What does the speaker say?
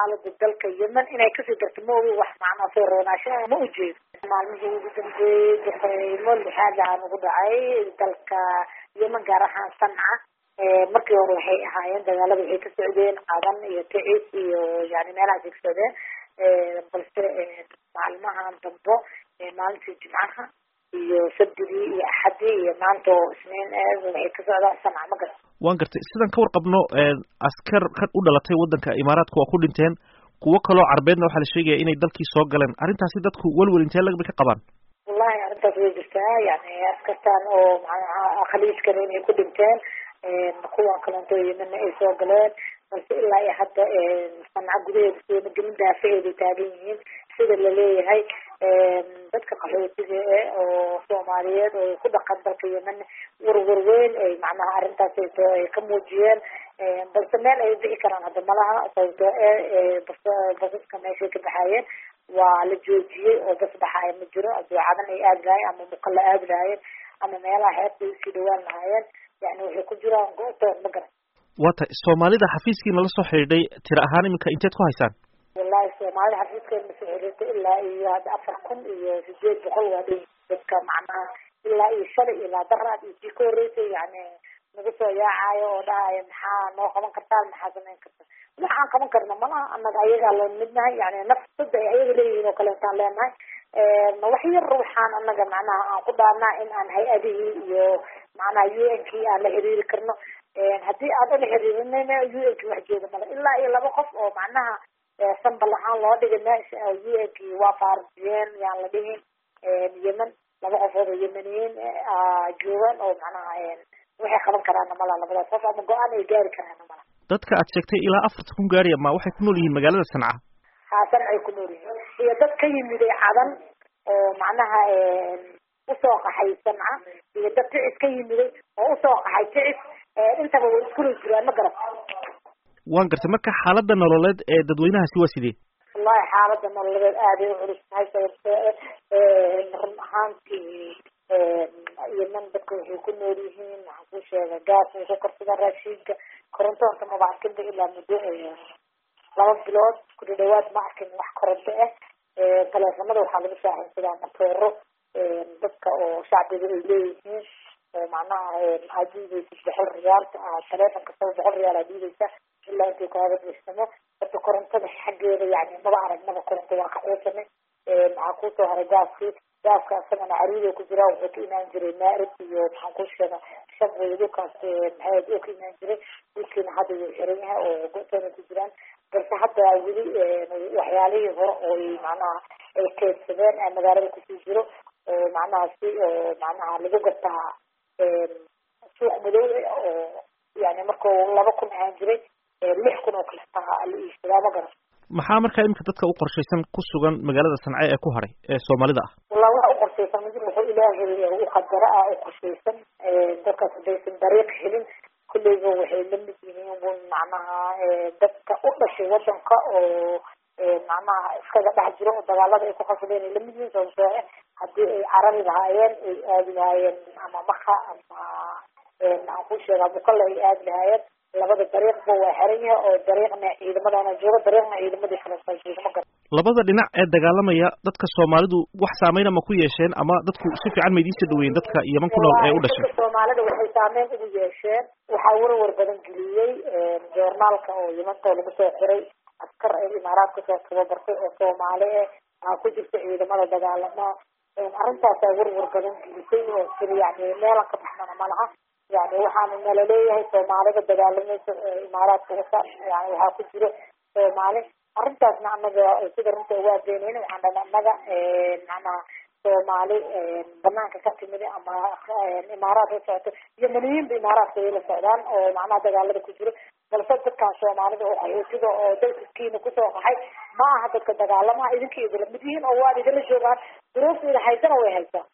xaalada dalka yemen inay kasii darto ma ogi wax macnaa soo roonaasha ma ujeedo maalmihii ugu dambeeyey duqeymo lixaad aan ugu dhacay dalka yemen gaar ahaan sanca markii hore waxay ahaayeen dagaalada waxay ka socdeen qadan iyo ticis iyo yani meelahaas ay ka socdeen balse maalmahan dambo maalintii jimcaha iyo sabdigii iyo axadii iyo maanta oo isniin waxay ka socdaan sanca ma garan waan gartay sidan ka warqabno askar ka u dhalatay waddanka imaaraadka waa ku dhinteen kuwo kaloo carbeedna waxaa la sheegaya inay dalkii soo galeen arrintaasi dadku welwel intee lagba ka qabaan wallahi arrintaas way jirtaa yani askartan oo macnaha khaliijkana inay ku dhinteen kuwan kalento yemenna ay soo galeen balse ilaa iyo hadda sanca gudaheeda sooma gelin daafaheeday taagan yihiin sida laleeyahay dadka qaxootiga eh oo soomaaliyeed oo ku dhaqan dalka yemen warwar weyn ay macnaha arrintaas ay ka muujiyeen balse meel ay bixi karaan hadda malaha sababtoo e basaska meeshay ka baxaayeen waa la joojiyey oo bas baxaaya ma jiro aduucadan ay aadi lahayen ama muqalla aadi lahaayeen ama meelaha xeebta usii dhawaan lahaayeen yani waxay ku jiraan go-toon ma garan waa tay soomaalida xafiiskiina la soo xidhiidhay tira ahaan iminka inteed ku haysaan wallahi soomaalida xafiiskeena masoo xiriirtay ilaa iyo hadda afar kun iyo sideed boqol waa dhay dadka macnaha ilaa iyo shalay ilaa daraad iyo sii ka horreysay yani nagu soo yaacayo oo dhahaya maxaa noo qaban kartaan maxaa samayn karta waxaan qaban karna malaha annaga ayagaa la midnahay yani nafsada ay ayaga leeyihiin oo kaleetaan leenahay wax yar waxaan annaga macnaha aan ku dhaanaa in aan hay-adihii iyo macnaha u n kii aan la xiriiri karno haddii aan ula xiriirinayna u n ki wax jeeda male ilaa iyo laba qof oo macnaha sambal ahaan loo dhigay meesha u n kii waa faarisiyeen yaan la dhihin yemen laba qofood oo yemeniyiin joogaan oo macnaha waxay qaban karaana mala labadaas qof ama go-aan ay gaari karaana mala dadka aad sheegtay ilaa afarta kun gaari ma waxay ku nool yihiin magaalada sanca haa sancay ku nool yihiin iyo dad ka yimiday cadan oo macnaha usoo qaxay sanca iyo dad ticis ka yimiday oo usoo qaxay ticis intaba way iskula jiraan ma garat waan gartay marka xaalada nololeed ee dadweynahaasi waa sidee wallahi xaalada nololeed aaday u culus tahay sababtoo run ahaantii yemen dadka waxay ku nool yihiin waxaan ku sheega gaas way ku karsadaan raashiinka koronto horta maba arkinba ilaa muddo laba bilood ku dhadhawaad ma arkin wax koronto ah taleefanada waxaa lagu shaaxinsadaa matooro dadka oo shacbiga ay leeyihiin oo macnaha aad diideysa boqol riyaal taleefon kastaba boqol riyaal aad diideysa ilaa intay kaaga buuxsamo horta korontada xaggeeda yani maba aragnaba koronto waa kaxuusanay maxaa kusoo haray gaaskii gaaska isagana cariido ku jira wuxuu ka imaan jiray maarib iyo maxaan ku sheega shabway dhulkaas maxaad oo ka imaan jiray dhulkiina hadda wuu xiran yahay oo go-toona ku jiraan balse hadda weli waxyaalihii hore oo macnaha ay keedsadeen magaalada kusii jiro oo macnaha si oo macnaha lagu gataa suuq madow oo yani markuu laba kun ahaan jiray lix kun oo kale la iibsadaa ma garan maxaa markaa iminka dadka u qorshaysan ku sugan magaalada sance ee ku hadhay ee soomaalida ah wallahi waxa u qorshaysan mid wuxuu ilaahay u qadara ah u qorshaysan dadkaas hadaysan dariiq helin kulleyba waxay la mid yihiin un macnaha dadka u dhashay wadanka oo macnaha iskaga dhex jiro oo dagaalada ay ku qasadeen ay lamid yihiin sababtoo ah haddii ay carabi lahaayeen ay aadi lahaayeen ama maka ama aan ku sheegaa mukalla ay aadi lahaayeen labada dariiqba waa xiran yahay oo dariiqna ciidamadana jooga dariiqna ciidamadii kale jooga ma garan labada dhinac ee dagaalamaya dadka soomaalidu wax saameyna ma ku yeesheen ama dadku si fiican ma idiin soo dhaweeyeen dadka yeman ku nool ee u dhashay soomaalida waxay saameyn ugu yeesheen waxaa warwar badan geliyey joornaalka oo yemantoo lagu soo xiray askar ay imaaraad kasoo tababartay oo soomaali eh aa ku jirta ciidamada dagaalama arrintaasaa warwar badan gelisay oo siri yani meelan ka baxmana malaha yani waxaana nala leeyahay soomaalida dagaalamaysa imaaraadka wasa yani waxaa ku jiro soomaali arrintaasna anaga sida runta uga adeynayn waxaan dhana anaga macnaha soomaali banaanka ka timid ama imaaraadka ka socoto yemaniyiinba imaaraadka way la socdaan oo macnaha dagaalada ku jiro balse dadkan soomaalida oo qaxootiga oo dalkiskiina kusoo qaxay ma aha dadka dagaalamaha idinka idinla mid yihiin oo waad idinla joogaan duruufta ida haysana way haysaa